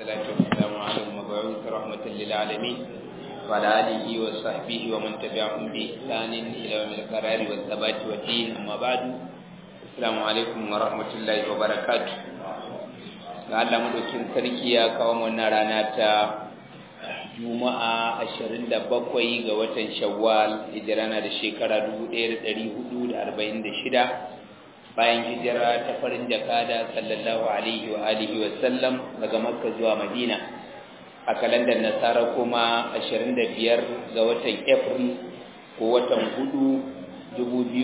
والصلاة والسلام على المبعوث رحمة للعالمين وعلى آله وصحبه ومن تبعهم بإحسان إلى يوم القرار والثبات والدين أما بعد السلام عليكم ورحمة الله وبركاته ga Allah madaukin sarki ya kawo wannan rana ta Juma'a 27 ga watan Shawwal hijira na da shekara 1446 bayan hijira ta farin jakada sallallahu alaihi wa alihi wa sallam daga Makka zuwa Madina a kalandar Nasara kuma 25 ga watan April ko watan 4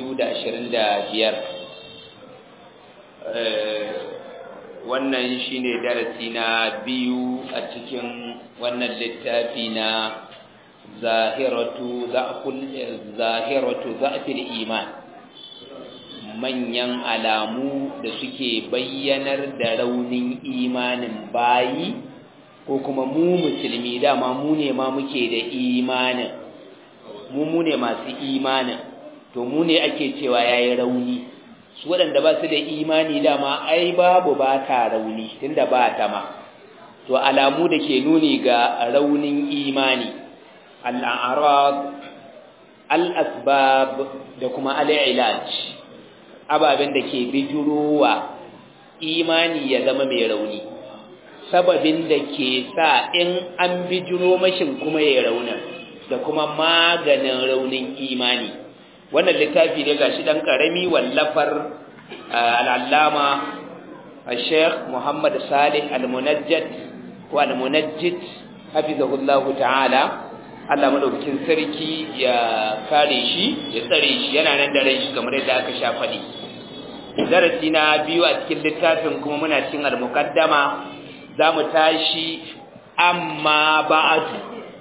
2025 wannan shine darasi na biyu a cikin wannan littafi na zahiratu za'ful zahiratu za'fil iman manyan alamu da suke bayyanar da raunin imanin bayi ko kuma mu musulmi dama mu ne ma muke da imanin mu mu ne masu imanin to mu ne ake cewa yayi rauni su waɗanda ba su da imani dama ai babu ba ta rauni tunda ba ta ma to alamu da ke nuni ga raunin imani al'arab al'asbab da kuma al'ilaj ababen da ke bijirowa imani ya zama mai rauni sababin da ke sa in an bijiro mashin kuma ya raunin da kuma maganin raunin imani wannan littafi ne gashi dan karami wallafar al'allama al-sheikh Muhammad Salih al-Munajjid ko al-Munajjid hafizahullahu ta'ala Allah madaukakin sarki ya kare shi ya tsare shi yana nan da rai shi kamar yadda aka sha faɗi darasi na biyu a cikin littafin kuma muna cikin al-muqaddama zamu tashi amma ba'du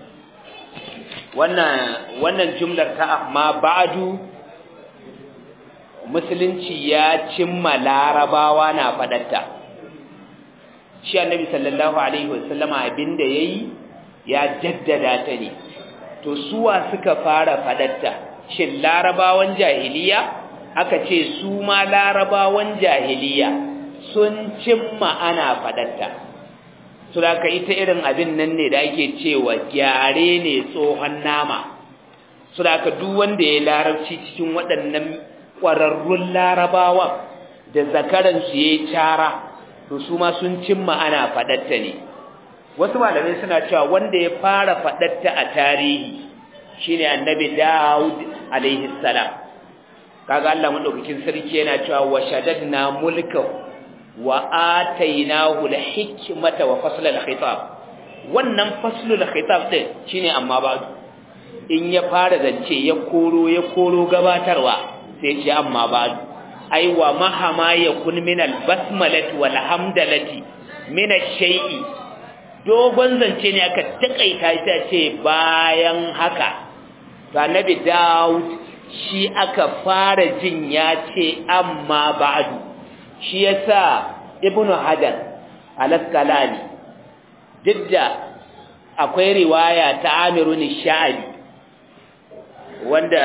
wannan wannan jumlar ta amma ba'du musulunci ya cimma larabawa na fadatta shi annabi sallallahu alaihi wasallama abinda yayi ya jaddada ta ne to suwa suka fara fadatta shin larabawan jahiliya aka ce su ma larabawan jahiliya sun cimma ana fadatta su da ita irin abin nan ne da ake cewa gyare ne tsohon nama su da duk wanda ya larabci cikin waɗannan ƙwararrun larabawan da zakaransu ya yi cara to su ma sun cimma ana faɗatta ne wasu malamai suna cewa wanda ya fara faɗatta a tarihi shine annabi Dawud alaihi salam kaga Allah madaukakin sarki yana cewa wa shaddadna mulkahu wa atainahu al-hikmata wa fasl al-khitab wannan fasl al-khitab din shine amma ba in ya fara zance ya koro ya koro gabatarwa sai ce amma ba ai wa mahama yakun min al-basmalati wal hamdalati min ash-shay'i dogon zance ne aka takaita ta ce bayan haka to annabi Dawud shi aka fara jin ya ce amma ba'du shi yasa ibnu hajar al-asqalani didda akwai riwaya ta amirun sha'abi wanda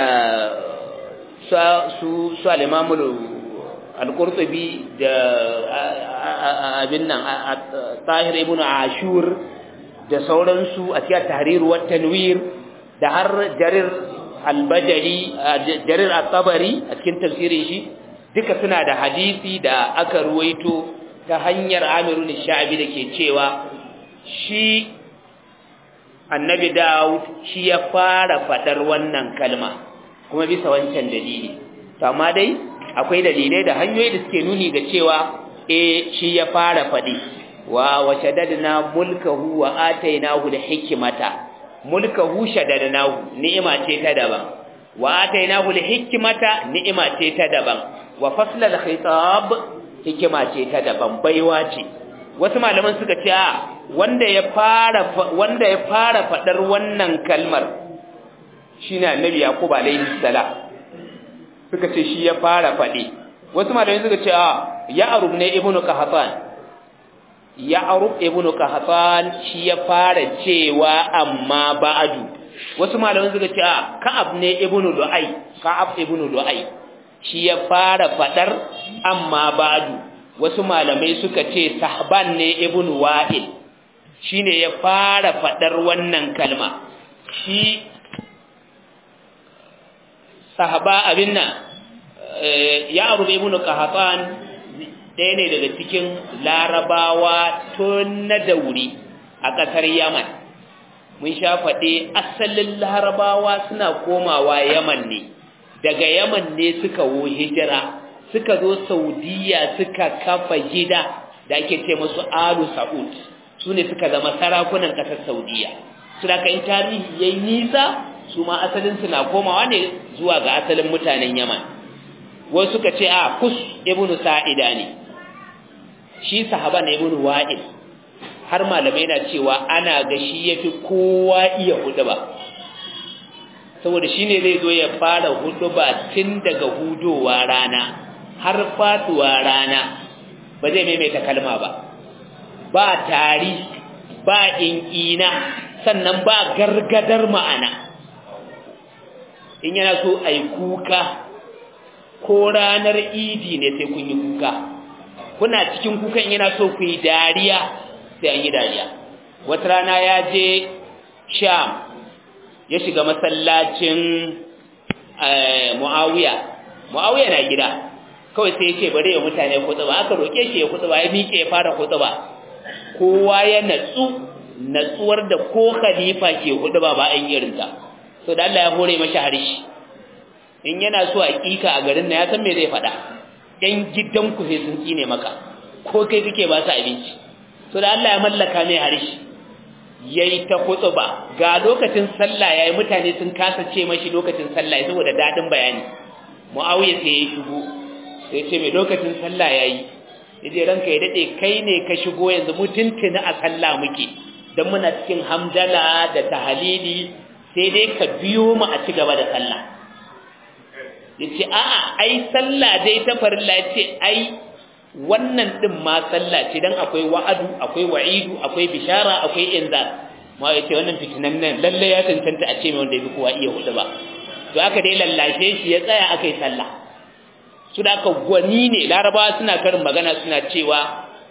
su su al-imam al-qurtubi da abin nan tahir ibnu ashur da sauransu a cikin tahrir wa tanwir da har jarir al-bajali jarir at-tabari a cikin tafsirin shi duka suna da hadisi da aka ruwaito ta hanyar amirun sha'abi da ke cewa shi annabi Dawud shi ya fara fadar wannan kalma kuma bisa wancan dalili to amma dai akwai dalilai da hanyoyi da suke nuni ga cewa eh shi ya fara fadi wa washadadna mulkahu wa atainahu al-hikmata mulkahu shadadnahu ni'ima ce ta daban wa atainahu al-hikmata ni'ima ce ta daban wa faslal khitab hikima ce ta daban baiwa ce wasu malaman suka ce a wanda ya fara wanda ya fara fadar wannan kalmar shine annabi yaqub alaihi salam suka ce shi ya fara fadi wasu malaman suka ce a ya'rub ne ibnu qahtan ya'rub ibnu qahtan shi ya fara cewa amma ba'du wasu malaman suka ce a ka'ab ne ibnu lu'ay ka'ab ibnu lu'ay shi ya fara fadar amma ba'du wasu malamai suka ce sahban ne ibnu wa'il shine ya fara fadar wannan kalma shi sahaba abin nan ya abu ibn qahatan ɗaya ne daga cikin larabawa tun na dauri a ƙasar yaman mun sha faɗe asalin larabawa suna komawa yaman ne daga yaman ne suka wo hijira suka zo saudiya suka kafa gida da ake ce musu alu sa'ud su ne suka zama sarakunan ƙasar saudiya su da in tarihi yayi nisa su ma asalin na komawa ne zuwa ga asalin mutanen yaman wasu suka ce a kus ibnu sa'ida ne shi sahaba ne ibnu wa'il har malamai na cewa ana ga shi yafi kowa iya huduba saboda shine zai zo ya fara huduba tun daga hudowa rana har faduwa rana ba zai maimaita kalma ba ba tari ba in'ina sannan ba gargadar ma'ana in yana so a yi kuka ko ranar idi ne sai kun yi kuka kuna cikin kukan yana so ku yi dariya sai an yi dariya wata rana ya je sham ya shiga masallacin mu'awiya mu'awiya na gida kawai sai yake bare ya mutane kutuba aka roke shi ya kutuba ya miƙe ya fara kutuba kowa ya natsu natsuwar da ko khalifa ke kutuba ba an irinta so da Allah ya hore mashi harshe in yana so a kika a garin na ya san me zai faɗa ɗan gidanku sai sun tsine maka ko kai kake ba su abinci so da Allah ya mallaka mai harshe yayi ta kutuba ga lokacin sallah yayi mutane sun kasa ce mashi lokacin sallah saboda dadin bayani Muawiya sai ya shigo sai ce mai lokacin sallah yayi yaje ranka ya dade kai ne ka shigo yanzu mutuntuna a sallah muke dan muna cikin hamdala da tahlili sai dai ka biyo mu a ci gaba da sallah yace a'a ai sallah dai ta farilla yace ai wannan din ma sallah ce dan akwai wa'adu akwai wa'idu akwai bishara akwai inzar ma yace wannan fitinan nan lalle ya tantance a ce mai wanda yafi kowa iya hudu ba to aka dai lallashe shi ya tsaya akai sallah su da aka gwani ne larabawa suna karin magana suna cewa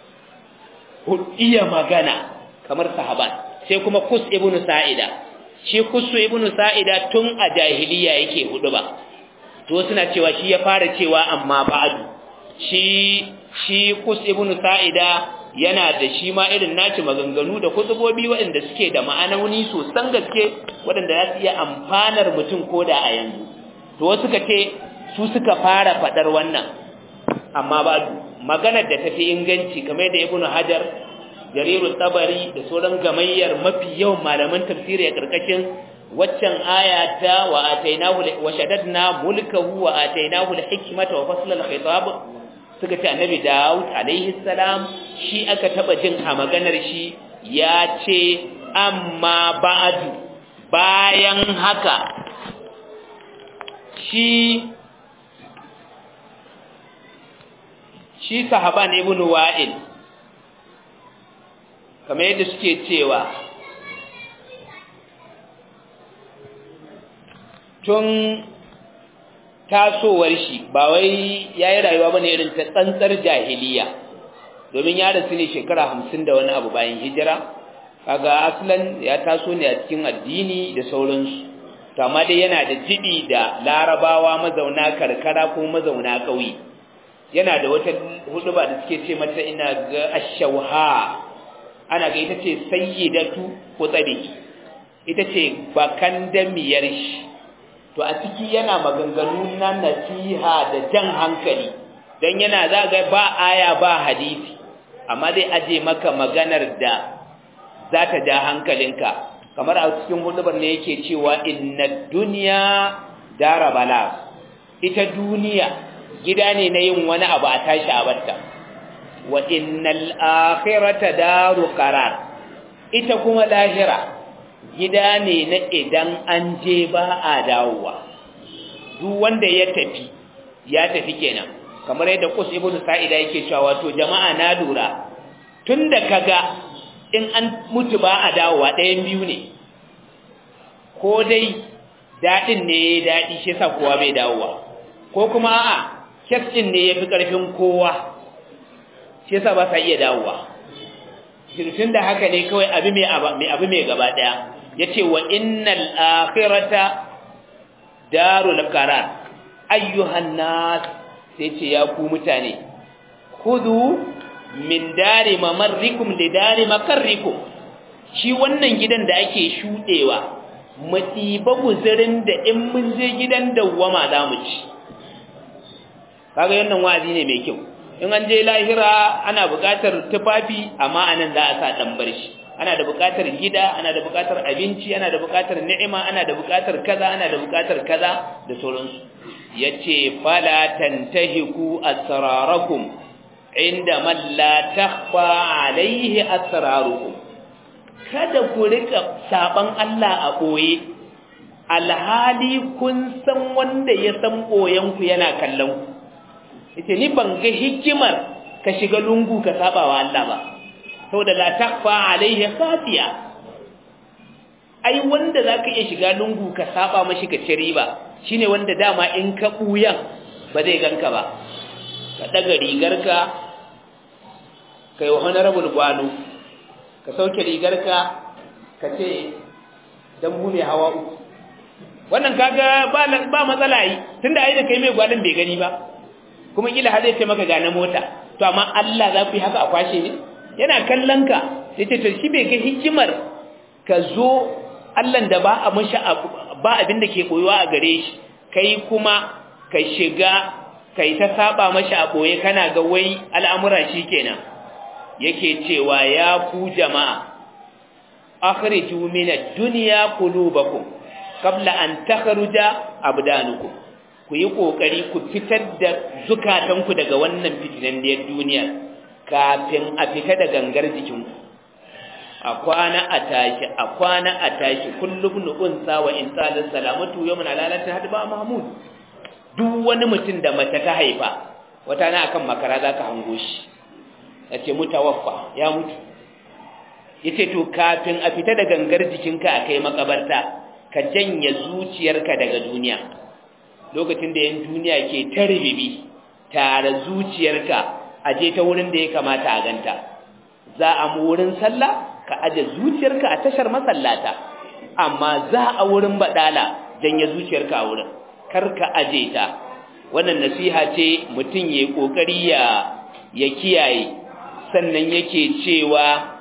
iya magana kamar sahaban sai kuma kus ibnu sa'ida shi kusu ibnu sa'ida tun a jahiliya yake hudu ba to suna cewa shi ya fara cewa amma ba'du shi shi kus ibnu sa'ida yana da shi ma irin naci maganganu da kutubobi waɗanda suke da ma'anoni sosan gaske waɗanda za su iya amfanar mutum koda a yanzu to wasu ka ce su suka fara faɗar wannan amma ba maganar da tafi inganci kamar da ibnu hajar jariru tabari da sauran gamayyar mafi yawan malaman tafsiri a karkashin waccan aya ta wa atainahu wa shaddadna mulkahu wa atainahu al-hikmata wa fasla al-khitab suka ce annabi Dawud alaihi salam shi aka taba jin a maganar shi ya ce amma ba'du bayan haka shi shi sahaban ibn wa'il kamar yadda suke cewa tun tasowar shi ba wai yayi rayuwa bane irin ta tsantsar jahiliya domin ya rasu ne shekara hamsin da wani abu bayan hijira kaga aslan ya taso ne a cikin addini da sauransu to amma dai yana da jibi da larabawa mazauna karkara ko mazauna ƙauye yana da wata huduba da suke ce mata ina ga ashauha ana ga ita ce sayyidatu kutsari ita ce bakan damiyar shi to a ciki yana maganganu na nasiha da jan hankali don yana za ga ba aya ba hadisi amma zai aje maka maganar da za ta ja hankalinka kamar a cikin hudubar ne yake cewa inna duniya dara bala ita duniya gida ne na yin wani abu a tashi a batta wa innal akhirata daru qarar ita kuma lahira gida ne na idan an je ba a dawowa duk wanda ya tafi ya tafi kenan kamar yadda Qus ibn Sa'ida yake cewa wato jama'a na lura tunda kaga in an mutu ba a dawowa ɗayan biyu ne ko dai dadin ne dadi shi yasa kowa bai dawowa ko kuma a'a kes din ne yafi karfin kowa shi yasa ba sa iya dawowa tun da haka ne kawai abu mai abu mai gaba daya yace wa innal akhirata darul qarar ayyuhan nas sai ce ya ku mutane khudhu min dari mamarrikum li dari makarrikum shi wannan gidan da ake shudewa mu ɗiba guzurin da in mun je gidan dawwama za mu ci kaga yannan wa'azi ne mai kyau in an je lahira ana buƙatar tufafi amma anan za a sa dan barshi ana da buƙatar gida ana da buƙatar abinci ana da buƙatar ni'ima ana da buƙatar kaza ana da buƙatar kaza da sauransu yace fala tantahiku asrarakum inda man la takhfa alaihi asrarukum kada ku rika saban Allah a boye alhali kun san wanda ya san boyen ku yana kallon ku yace ni ban ga hikimar ka shiga lungu ka saba wa Allah ba saboda la takfa alaihi khafiya ai wanda zaka iya shiga lungu ka saba mashi ka ci riba shine wanda dama in ka buyan ba zai ganka ba ka daga rigarka kai wa honorable gwano ka sauke rigarka ka ce dan mu mai hawa uku wannan kaga ba ba matsala yi tunda ai da kai mai gwanin bai gani ba kuma kila har zai ce maka ga na mota to amma Allah za ku yi haka a kwashe ne yana kallon ka sai ce to shi bai ga hikimar ka zo Allah da ba a mashi ba abin da ke koyuwa a gare shi kai kuma ka shiga kai ta saba mashi a boye kana ga wai al'amura shikenan yake cewa ya ku jama'a akhriju min ad-dunya qulubakum qabla an takhruja abdanukum ku yi ƙoƙari ku fitar da zukatanku daga wannan fitinanniyar duniya kafin a fita da gangar jikinku a kwana a tashi a kwana a tashi kullum nu'unsa wa in tsalin salamatu yau muna lalata hadu ba mahmud duk wani mutum da mace ta haifa wata na akan makara za ka hango shi ya ce mutawaffa ya mutu ya ce to kafin a fita da gangar jikinka a kai makabarta ka janye zuciyarka daga duniya lokacin da yan duniya ke ta ribibi tare zuciyarka a je ta wurin da ya kamata a ganta za a mu wurin sallah ka aje zuciyarka a tashar masallata amma za a wurin badala janye zuciyarka a wurin kar ka aje ta wannan nasiha ce mutum ya kokari ya ya kiyaye sannan yake cewa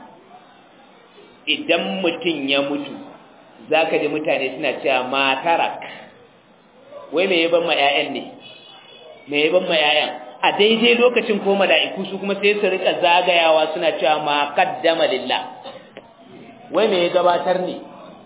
idan mutum ya mutu zaka ji mutane suna cewa matarak wai me yaban ma ƴaƴan ne me yaban ma ƴaƴan a daidai lokacin ko mala'iku su kuma sai su rika zagayawa suna cewa ma qaddama lillah wai me ya gabatar ne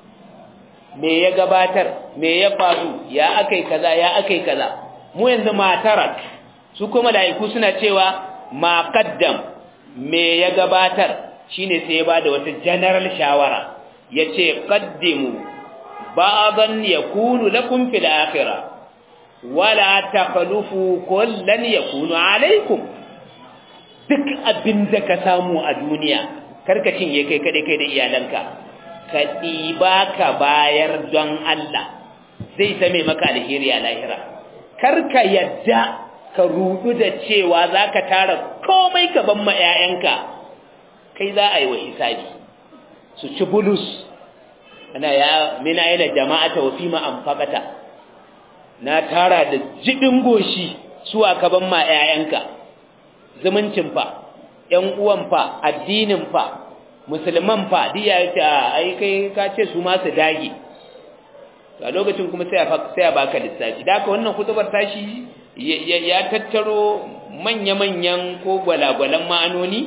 me ya gabatar me ya faru ya akai kaza ya akai kaza mu yanzu matarak su kuma mala'iku suna cewa ma qaddam me ya gabatar shine sai ya bada wata general shawara yace qaddimu ba'dan yakunu lakum fil akhirah wala takhlufu kullan yakunu alaikum duk abinda ka samu a duniya karka cinye kai kade kai da iyalanka ka diba ka bayar don Allah zai same maka alheri a lahira karka yadda ka rudu da cewa zaka tara komai ka ban ma 'ya'yanka kai za a yi wa hisabi su ci bulus ana ya mina ila jama'ata wa fima anfaqata na tara da jibin goshi suwa ka ban ma ƴaƴanka zumuncin fa ƴan uwan fa addinin fa musulman fa diya ta ai kai ka ce su ma su dage to a lokacin kuma sai a sai a baka lissafi da haka wannan kutubar tashi ya tattaro manya-manyan ko gwalagwalan ma'anoni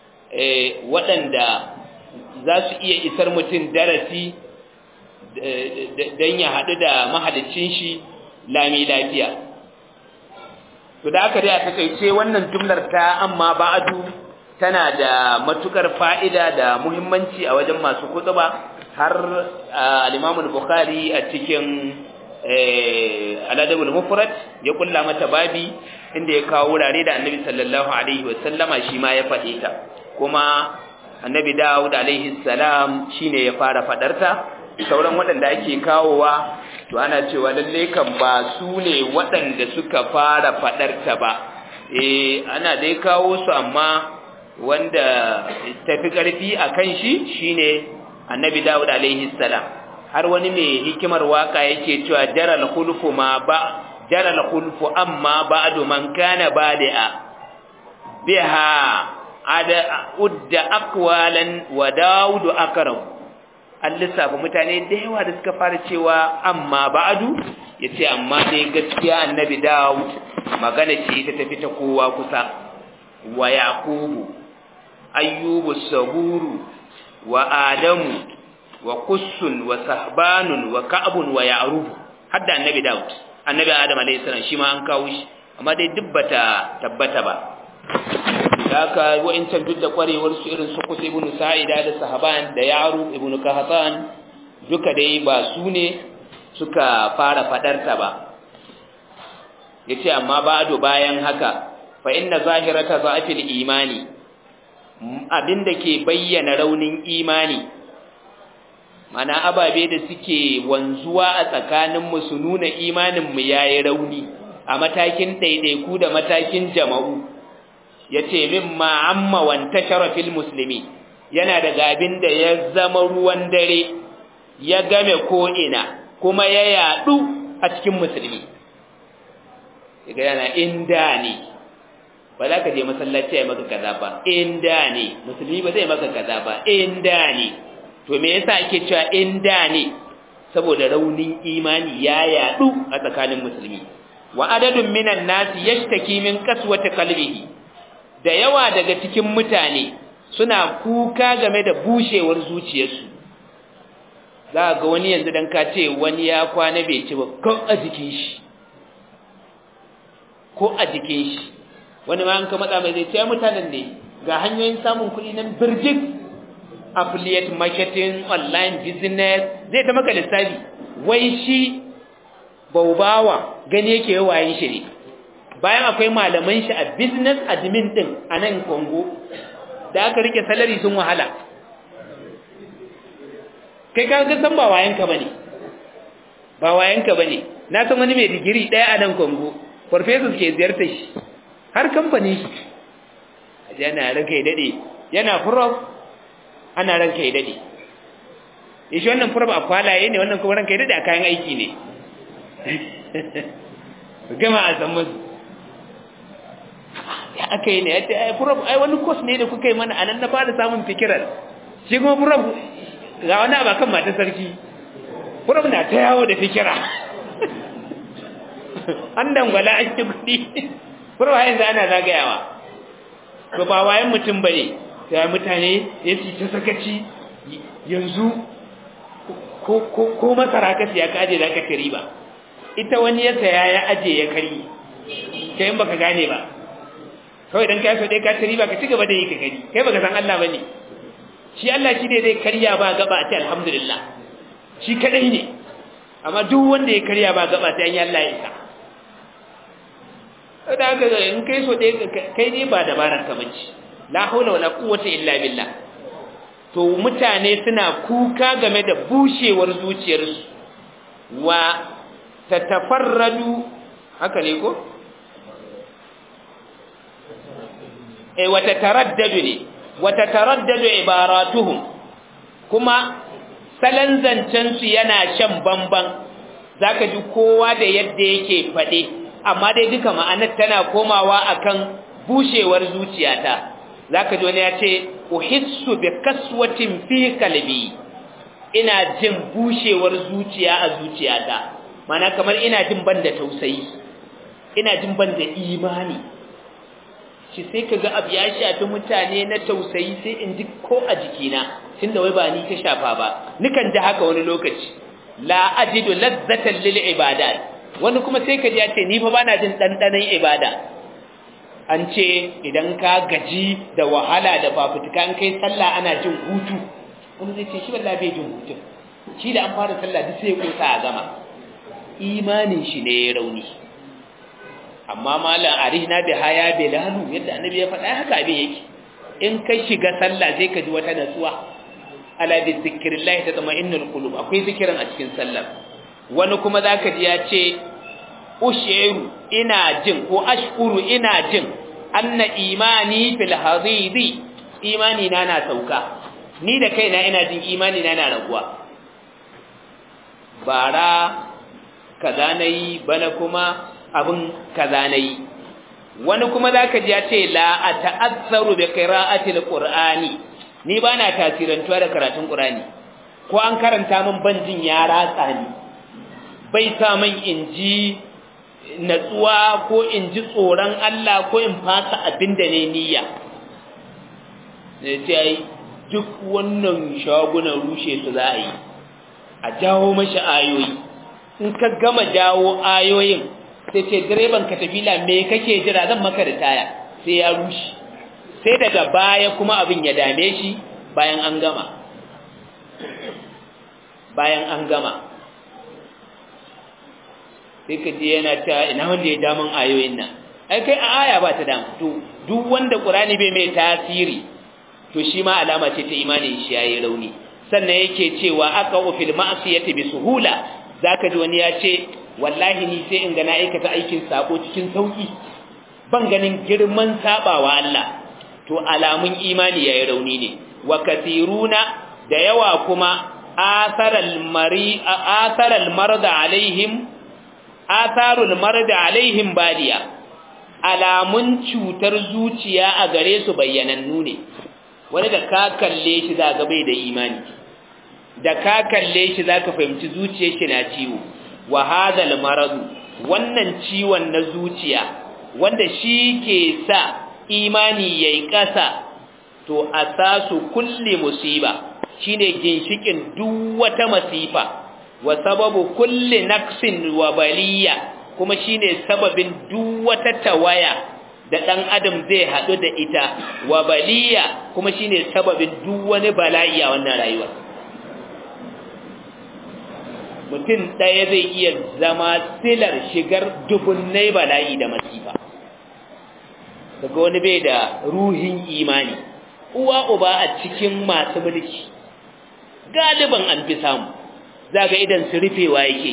waɗanda za su iya isar mutum darasi don ya haɗu da mahalicin shi lami lafiya to da aka dai a takaice wannan jumlar ta amma ba'adu tana da matukar fa'ida da muhimmanci a wajen masu kutuba har al-Imam bukhari a cikin al-Adabul Mufrad ya kulla mata babi inda ya kawo wurare da Annabi sallallahu alaihi wasallama shi ma ya faɗe ta kuma Annabi Dawud alaihi salam shine ya fara fadarta sauran waɗanda ake kawowa to ana cewa lalle kan ba su ne waɗanda suka fara faɗarta ba eh ana dai kawo su amma wanda tafi karfi akan shi shine annabi Dawud alaihi salam har wani mai hikimar waka yake cewa jaral khulfu ma ba jaral khulfu amma ba'du man kana badi'a biha ada udda aqwalan wa Dawud akram an lissafa mutane da yawa da suka fara cewa amma ba'du yace amma dai gaskiya annabi Dawud magana ce ta tafi ta kowa kusa wa yaqubu ayyubu saburu wa adamu wa kussun wa sahbanun wa ka'bun wa ya'rub hadda annabi Dawud annabi Adam alayhi salam shi ma an kawo shi amma dai dubbata tabbata ba haka wa'incan duk da kwarewar su irin su Qus ibn Sa'ida da sahaban da Ya'rub ibn Kahtan duka dai ba su ne suka fara fadarta ba yace amma ba'du bayan haka fa inna zahirata za'fil imani abinda ke bayyana raunin imani mana ababe da suke wanzuwa a tsakaninmu su nuna imaninmu ya yi rauni a matakin ɗaiɗaiku da matakin jama'u ya ce min ma'amma wanta sharafin musulmi yana daga abin da ya zama ruwan dare ya game ko'ina kuma ya yaɗu a cikin musulmi daga yana inda ne ba za ka je masallaci ya maka kaza ba inda ne musulmi ba zai maka kaza ba inda ne to me yasa ake cewa inda ne saboda raunin imani ya yadu a tsakanin musulmi wa adadun minan nasi yashtaki min qaswati qalbihi da yawa daga cikin mutane suna kuka game da bushewar zuciyarsu za ga wani yanzu dan ka ce wani ya kwana bai ci ba ko a jikin shi ko a jikin shi wani ma an ka matsa mai zai ce mutanen ne ga hanyoyin samun kuɗi nan birjik affiliate marketing online business zai ta maka lissafi wai shi baubawa gani yake wayin shi ne bayan akwai malaman shi a business admin din a nan Congo da aka rike salary sun wahala kai ka ga san ba wayanka bane ba wayanka bane na san wani mai digiri daya a nan Congo professors ke ziyartar shi har kamfani shi yana ranka ya dade yana prof ana ranka ya dade shi wannan prof a kwalaye ne wannan kuma ranka ya dade a kayan aiki ne gama a san musu ya aka yi ne ya ce ai prof ai wani course ne da kuka yi mana a nan na fara samun fikirar shi kuma prof ga wani abakan mata sarki prof na ta yawo da fikira an dangwala an yi kuɗi prof yanzu ana zagayawa to ba wayan mutum bane sai mutane ya ci ta sakaci yanzu ko ko ko masara ka siya ka aje zaka kari ba ita wani ya saya ya aje ya kari kai in baka gane ba kawai dan kai so dai ka tari ba ka ci gaba da yi ka gani kai baka san Allah bane shi Allah shi ne zai karya ba gaba a ce alhamdulillah shi kadai ne amma duk wanda ya karya ba gaba sai an yi Allah ya isa da haka in kai so dai kai ne ba dabarar ka bace la haula wala quwwata illa billah to mutane suna kuka game da bushewar zuciyarsu wa tatafarradu haka ne ko eh wa tataraddadu ne wa tataraddadu ibaratuhum kuma salan zancen su yana shan bamban zaka ji kowa da yadda yake fade amma dai duka ma'anar tana komawa akan bushewar zuciyata zaka ji wani ya ce uhissu bi kaswatin fi qalbi ina jin bushewar zuciya a zuciyata mana kamar ina jin banda tausayi ina jin banda imani shi sai kaga abu ya shafi mutane na tausayi sai in ji ko a jikina tunda wai ba ni ka shafa ba nikan ji haka wani lokaci la ajidu ladzatan lil ibadat wani kuma sai ka ji ya ce ni fa bana jin dandanan ibada an ce idan ka gaji da wahala da fafutuka an kai sallah ana jin hutu wani zai ce shi wallahi bai jin hutu shi da an fara sallah duk sai ya kosa a gama imanin shi ne ya rauni amma malam arihna bi haya bilalu yadda annabi ya faɗa haka abin yake in ka shiga sallah zai ka ji wata natsuwa ala bi zikrillah tatma'innul qulub akwai zikirin a cikin sallah wani kuma zaka ji ya ce ushiru ina jin ko ashkuru ina jin anna imani fil hadidi imani na na sauka ni da kaina ina jin imani na na raguwa bara kaza nayi bana kuma abin kaza nayi wani kuma zaka ji ya ce la ata'azzaru bi qira'ati alqur'ani ni bana tasirantuwa da karatun qur'ani ko an karanta min banjin ya ratsa ni bai sa min inji natsuwa ko in ji tsoron Allah ko in fasa abin da ne niyya ne ce ai duk wannan shagunan rushe su za a yi a jawo mashi ayoyi in ka gama jawo ayoyin sai ce direban ka tafila me kake jira zan maka da taya sai ya rushe sai daga baya kuma abin ya dame shi bayan an gama bayan an gama sai ka je yana ta ina wanda ya damun ayoyin nan ai kai a aya ba ta damu to duk wanda qur'ani bai mai tasiri to shi ma alama ce ta imani shi yayi rauni sannan yake cewa aka fil ma'siyati bi suhula zaka ji wani ya ce wallahi ni sai in ga na aikata aikin sako cikin sauki ban ganin girman sabawa Allah to alamun imani yayi rauni ne wa kathiruna da yawa kuma atharal mari atharal marda alaihim atharul marda alaihim badiya alamun cutar zuciya a gare su bayyanannu ne wani da ka kalle shi za ga bai da imani da ka kalle shi za ka fahimci zuciyar shi na ciwo wa hadal maradu wannan ciwon na zuciya wanda shi ke sa imani yayi ƙasa to asasu kulli musiba shine ginshikin duk wata masifa wa sababu kulli naqsin wa baliya kuma shine sababin duk wata tawaya da dan adam zai hadu da ita wa baliya kuma shine sababin duk wani bala'i a wannan rayuwa mutum ɗaya zai iya zama silar shigar dubunnai bala'i da masifa daga wani bai da ruhin imani uwa uba a cikin masu mulki galiban an fi samu za ga idan su rufewa yake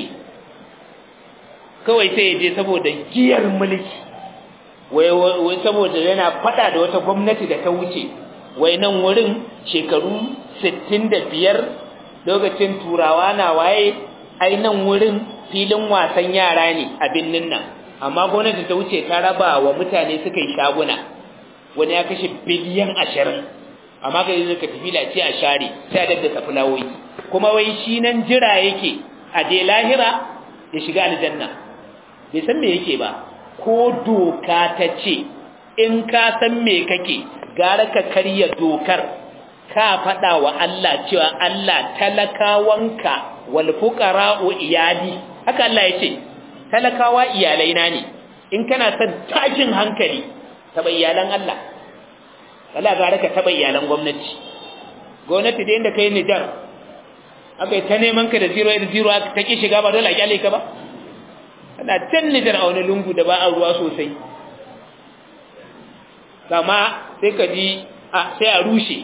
kawai sai je saboda giyar mulki wai saboda yana fada da wata gwamnati da ta wuce wai nan wurin shekaru 65 lokacin turawa na waye ai nan wurin filin wasan yara ne a binnin nan amma gwamnati ta wuce ta raba wa mutane suka yi shaguna wani ya kashe biliyan ashirin amma ka yi ka tafi lace a share sai a daddasa fulawoyi kuma wai shi nan jira yake a je lahira ya shiga aljanna bai san me yake ba ko doka ta ce in ka san me kake gara ka karya dokar ka faɗa wa Allah cewa Allah talakawanka wal fuqara'u iyali haka Allah ya ce talakawa iyalaina ne in kana son tashin hankali taba iyalan Allah wala gara ka taba iyalan gwamnati gwamnati da inda kai Nijar akai ta neman ka da 0 0 ta ki shiga ba dole a kyale ka ba kana can Nijar a wani lungu da ba a ruwa sosai kama sai ka ji a sai a rushe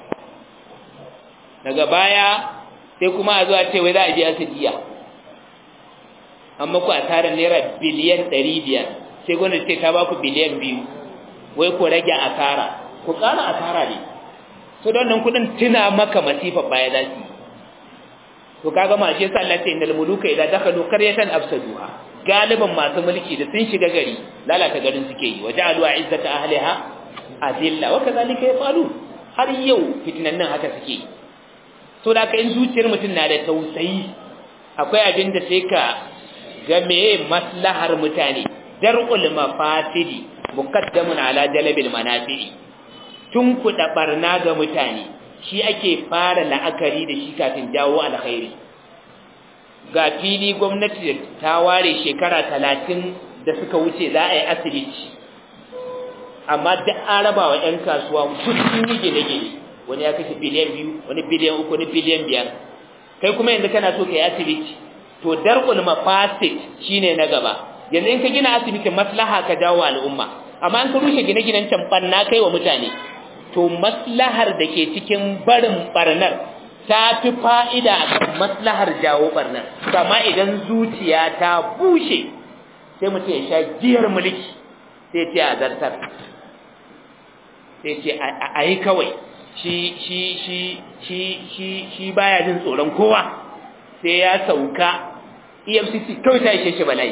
daga baya sai kuma a zuwa ce wai za a biya su diya amma ku a tara naira biliyan ɗari biyar sai gwamnati ce ta ba ku biliyan biyu wai ku rage asara ku ƙara asara ne so don nan kuɗin tuna maka masifa baya za su to kaga ma shi yasa Allah ce innal muluka idza dakhalu qaryatan afsaduha galiban masu mulki da sun shiga gari lalata garin suke yi waja'alu izzata ahliha azilla wa kadhalika yafalu har yau fitinan nan haka suke so da ka in zuciyar mutum na da tausayi akwai abin da sai ka ga meye maslahar mutane dar'ul mafasidi muqaddamun ala jalbil manafi'i tun kuɗa barna ga mutane shi ake fara la'akari da shi kafin jawo alkhairi ga fili gwamnati ta ware shekara talatin da suka wuce za a yi asibiti amma da an raba wa 'yan kasuwa sun yi gine-gine wani ya kashe biliyan biyu wani biliyan uku wani biliyan biyar kai kuma yanzu kana so ka yi asibiti to dar'ul mafasid shine na gaba yanzu in ka gina asibitin maslaha ka jawo al'umma amma in ka rushe gine-ginen can barna kai wa mutane to maslahar da ke cikin barin barnar ta fi fa'ida a kan maslahar jawo barnar kama idan zuciya ta bushe sai mutum ya sha giyar mulki sai ce a zartar sai ce a yi kawai shi shi shi shi shi shi baya jin tsoron kowa sai ya sauka EFCC kawai ta ishe shi bala'i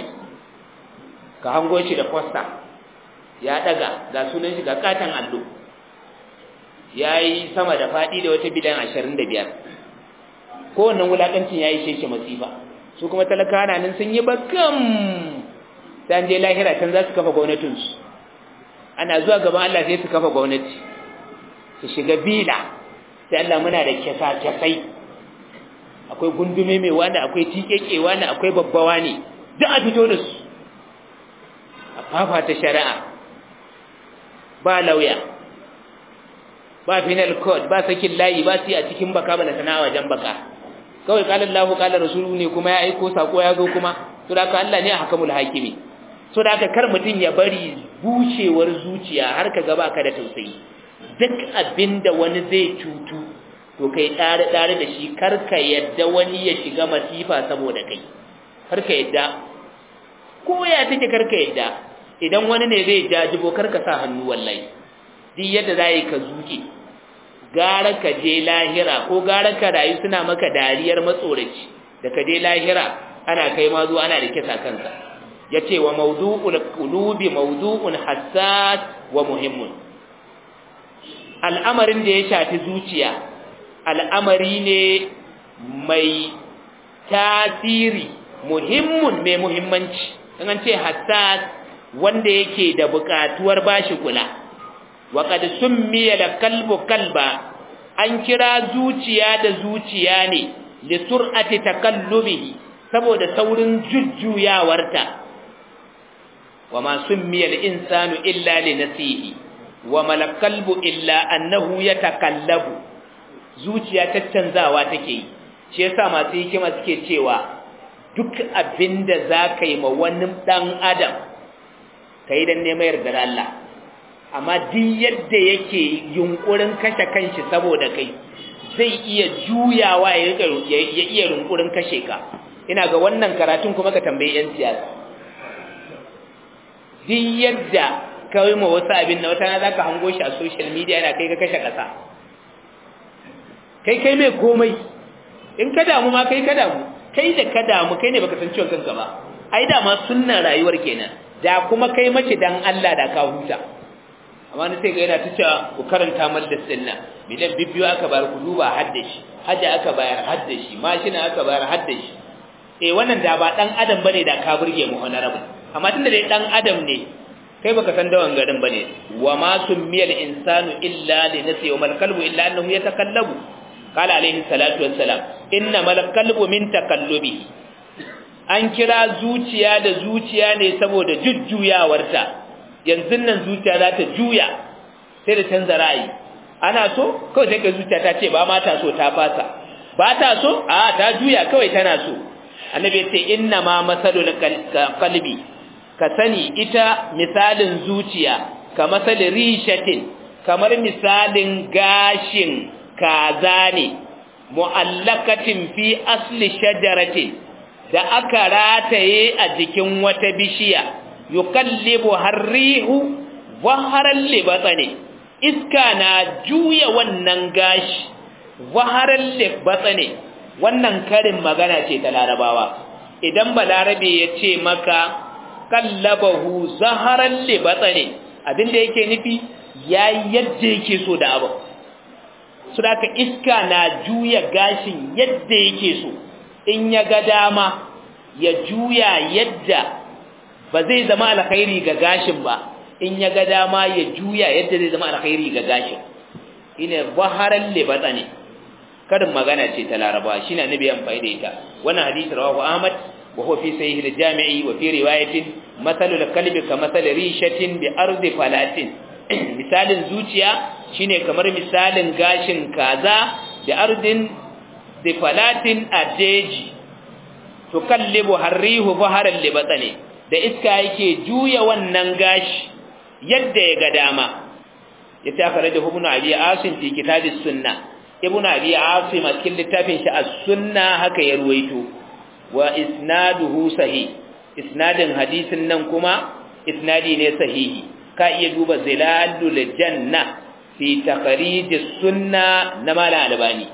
ka hango shi da fosta ya daga ga sunan shi ga katan allo ya yi sama da faɗi da wata bidan ashirin da biyar kowannan wulaƙancin ya ishe shi masifa su kuma talakawa na nan sun yi bakam sai an je lahira can za su kafa gwamnatinsu ana zuwa gaban Allah sai su kafa gwamnati su shiga bila sai Allah muna da kyasa-kyasai akwai gundume mai wani akwai tikeke wani akwai babbawa ne duk a fito da su a fafata shari'a ba lauya ba final code ba sakin layi ba su yi a cikin baka ba na sana'a wajen baka kawai kalan lahu kalan rasulu ne kuma ya aiko sako ya zo kuma to da ka Allah ne a hakamul hakimi so da aka kar mutum ya bari bushewar zuciya har ka gaba ka da tausayi duk abinda wani zai cutu to kai dare dare da shi kar ka yadda wani ya shiga masifa saboda kai kar ka yadda ko ya take kar ka yadda idan wani ne zai jajibo kar ka sa hannu wallahi duk yadda za yi ka zuke gara ka je lahira ko gara ka rayu suna maka dariyar matsoraci da ka je lahira ana kai ma zuwa ana da kisa kanka yace wa mawdu'ul qulubi mawdu'un hassas wa muhimmun al'amarin da ya shafi zuciya al'amari ne mai tasiri muhimmun mai muhimmanci in an ce hassas wanda yake da buƙatuwar bashi kula wa qad summiya la kalbu kalba an kira zuciya da zuciya ne li sur'ati takallubihi saboda saurin jujjuyawarta wa ma summiya al-insanu illa li nasihi wa mal kalbu illa annahu yatakallabu zuciya tattanzawa take yi shi yasa masu hikima suke cewa duk abinda zaka yi ma wani dan adam kai dan neman yardar Allah amma duk yadda yake yunkurin kashe kanshi saboda kai zai iya juyawa ya iya yunkurin kashe ka ina ga wannan karatun kuma ka tambayi yan siyasa duk yadda kai ma wasu abin na wata na zaka hango shi a social media yana kai ka kashe kasa kai kai mai komai in ka damu ma kai ka damu kai da ka damu kai ne baka san ciwon kanka ba ai da ma sunnan rayuwar kenan da kuma kai mace dan Allah da ka huta amma ni sai ga yana ta cewa ku karanta mal da sunna bidan bibbiyo aka bayar ku duba hadda shi haja aka bayar hadda shi mashina aka bayar hadda shi eh wannan da ba dan adam bane da ka burge mu honorable amma tunda dai dan adam ne kai baka san dawan garin bane wa ma summiyal insanu illa li nafsi wa mal qalbu illa annahu yatakallabu qala alayhi salatu wassalam inna mal qalbu min takallubi an kira zuciya da zuciya ne saboda jujjuyawarta yanzu nan zuciya za ta juya sai da canza ra'ayi ana so kawai sai ka zuciya ta ce ba ma ta so ta fasa ba ta so a ta juya kawai tana so annabi ya ce inna ma masalul qalbi ka sani ita misalin zuciya ka masalin rishatin kamar misalin gashin kaza ne mu'allakatin fi asli shajaratin da aka rataye a jikin wata bishiya yukallibu harrihu waharan libatsane iska na juya wannan gashi waharan libatsane wannan karin magana ce ta larabawa idan balarabe ya ce maka kallabahu zaharan libatsane abinda yake nufi ya yadda yake so da abu su da iska na juya gashin yadda yake so in ya ga dama ya juya yadda ba zai zama alkhairi ga gashin ba in ya ga dama ya juya yadda zai zama alkhairi ga gashin ina baharan libata ne karin magana ce ta laraba shine annabi amfani da ita wannan hadisi rawahu ahmad wa huwa fi sahih al-jami'i wa fi riwayatin mathalul kalbi ka mathal rishatin bi ardi falatin misalin zuciya shine kamar misalin gashin kaza da ardin da falatin ajeji tukallibu harrihu baharan libatani da iska yake juya wannan gashi yadda ya ga dama ya ta fara da ibnu abi asim fi kitabis sunna ibnu abi asim a cikin littafin shi as-sunna haka ya ruwaito wa isnaduhu sahih isnadin hadisin nan kuma isnadi ne sahihi ka iya duba zilalul janna fi takhrij sunna na mala albani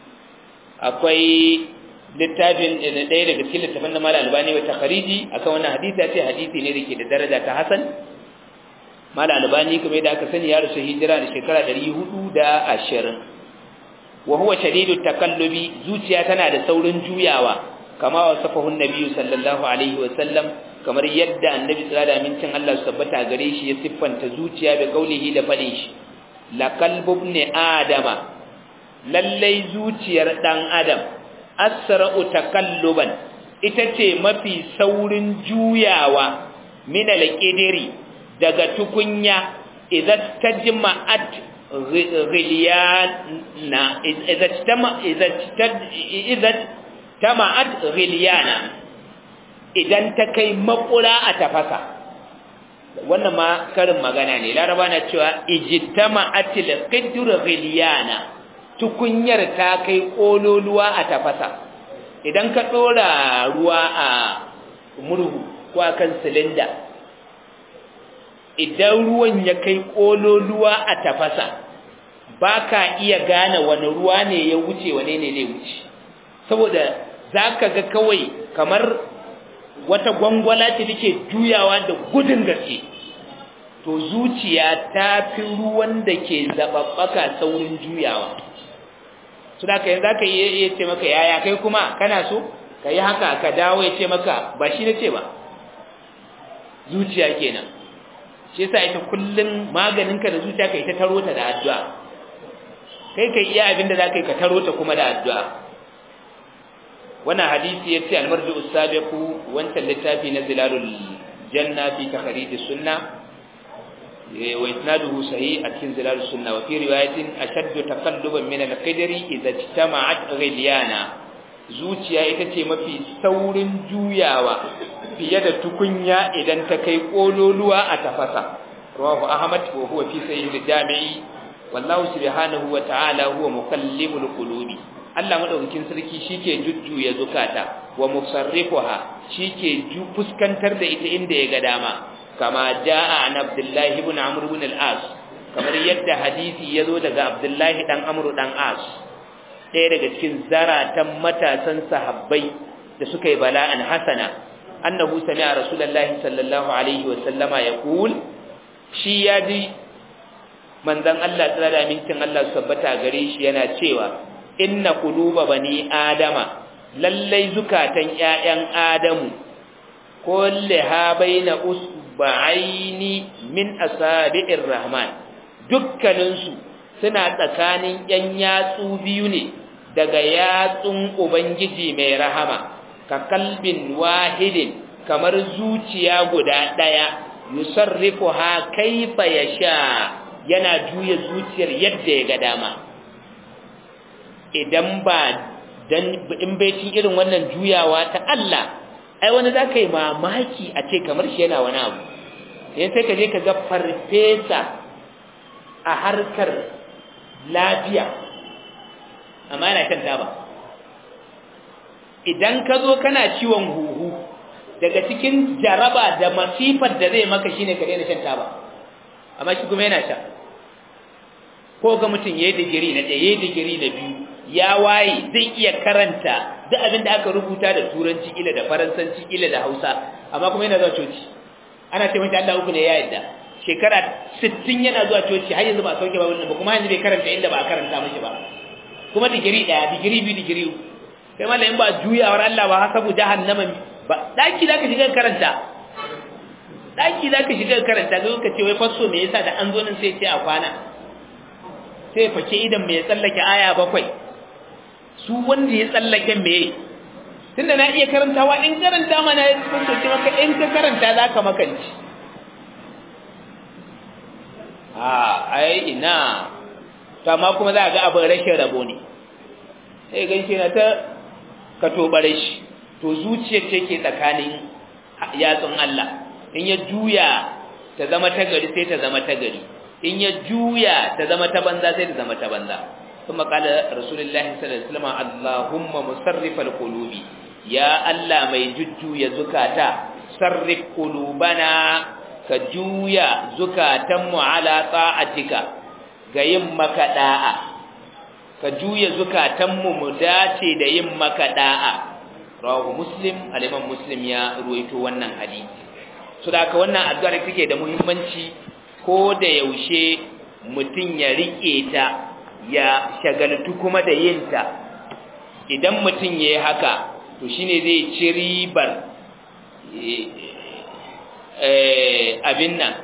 akwai littafin ɗaya daga cikin littafin na mala albani wa takhriji akan wannan hadisi ya ce hadisi ne da ke da daraja ta hasan mala albani kuma yadda aka sani ya rasu hijira da shekara 420 wa huwa shadidu takallubi zuciya tana da saurin juyawa kama wasafahu nabiyyu sallallahu alaihi wa sallam kamar yadda annabi sallallahu alaihi mincin Allah su tabbata gare shi ya siffanta zuciya da kaulihi da fadin shi la qalbu ibn adama lallai zuciyar dan adam asra'u takalluban ita ce mafi saurin juyawa min al-qidri daga tukunya idan tajma'at ghiliyana idan tama idan tama'at ghiliyana idan ta kai makura a tafasa wannan ma karin magana ne laraba na cewa ijtama'atil qidru ghiliyana tukunyar ta kai kololuwa a tafasa idan ka dora ruwa a murhu ko akan silinda idan ruwan ya kai kololuwa a tafasa baka iya gane wani ruwa ne ya wuce wane ne ne wuce saboda zaka ga kawai kamar wata gwangwala ce take juyawa da gudun gaske to zuciya ta fi ruwan da ke zababbaka saurin juyawa su da kai zaka yi ya ce maka yaya kai kuma kana so ka yi haka ka dawo ya ce maka ba shi na ce ba zuciya kenan shi yasa ita kullun maganinka da zuciya kai ta taro ta da addu'a kai kai iya abin da zaka yi ka taro ta kuma da addu'a wannan hadisi yace al-marju as-sabiqu wancan littafi na zilalul janna fi takhrij as-sunnah wa isnaduhu sahih a cikin zilalus sunna wa fi riwayatin ashaddu taqalluban min al-qidri idza ijtama'at ghilyana zuciya ita ce mafi saurin juyawa fiye da tukunya idan ta kai kololuwa a tafasa rawahu ahmad wa huwa fi sahih al-jami'i wallahu subhanahu wa ta'ala huwa mukallimul qulubi Allah madaukakin sarki shike jujjuya zukata wa musarrifuha shike fuskantar da ita inda ya ga dama kama jaa an abdullahi ibn amr ibn al-as kamar yadda hadisi yazo daga abdullahi dan amr dan as ɗaya daga cikin zaratan matasan sahabbai da suka yi bala'an hasana annahu sami'a rasulullahi sallallahu alaihi wa sallama yaqul shi ya ji manzon Allah tsara da amincin Allah sabbata gare shi yana cewa inna quluba bani adama lallai zukatan ƴaƴan adamu kullaha baina usba'aini min asabi'ir rahman dukkaninsu suna tsakanin ƴan yatsu biyu ne daga yatsun ubangiji mai rahama ka kalbin wahidin kamar zuciya guda ɗaya yusarrifuha kaifa yasha yana juya zuciyar yadda ya ga dama idan ba dan in bai cin irin wannan juyawa ta Allah ai wani zaka yi mamaki a ce kamar shi yana wani abu sai sai ka je ka ga farfesa a harkar lafiya amma yana shan taba idan ka zo kana ciwon huhu daga cikin jaraba da masifar da zai maka shine ka daina shan taba amma shi kuma yana sha ko ga mutum yayi digiri na ɗaya yayi digiri na biyu ya waye zai iya karanta duk abin da aka rubuta da turanci ila da faransanci ila da hausa amma kuma yana zuwa coci ana ce mata Allah uku ne ya yadda shekara 60 yana zuwa coci har yanzu ba sauke ba wannan ba kuma yanzu bai karanta inda ba a karanta mashi ba kuma digiri ɗaya digiri biyu digiri kai mallam in ba juyawar Allah ba hasabu jahannama ba daki zaka shiga karanta daki zaka shiga karanta ga ka ce wai fasso me yasa da an zo nan sai ce a kwana sai fake idan me ya tsallake aya bakwai su wanda ya tsallake me tunda na iya karantawa in karanta mana ya fasso ce maka in ka karanta zaka makanci a ai ina to amma kuma za ga abin rashin rabo ne sai ganshi na ta ka tobare shi to zuciyar ce ke tsakanin yatsun Allah in ya juya ta zama ta gari sai ta zama ta gari in ya juya ta zama ta banza sai ta zama ta banza kuma kala rasulullahi sallallahu alaihi wasallam Allahumma musarrifal qulubi ya Allah mai jujjuya zukata sarrif qulubana ka juya zukatanmu ala ta'atika ga yin maka da'a ka juya zukatanmu mu dace da yin maka da'a rawahu muslim al-imam muslim ya ruwaito wannan hadisi so da haka wannan addu'ar take da muhimmanci ko da yaushe mutum ya rike ta ya shagaltu kuma da yin ta idan mutum yayi haka to shine zai ci ribar abin nan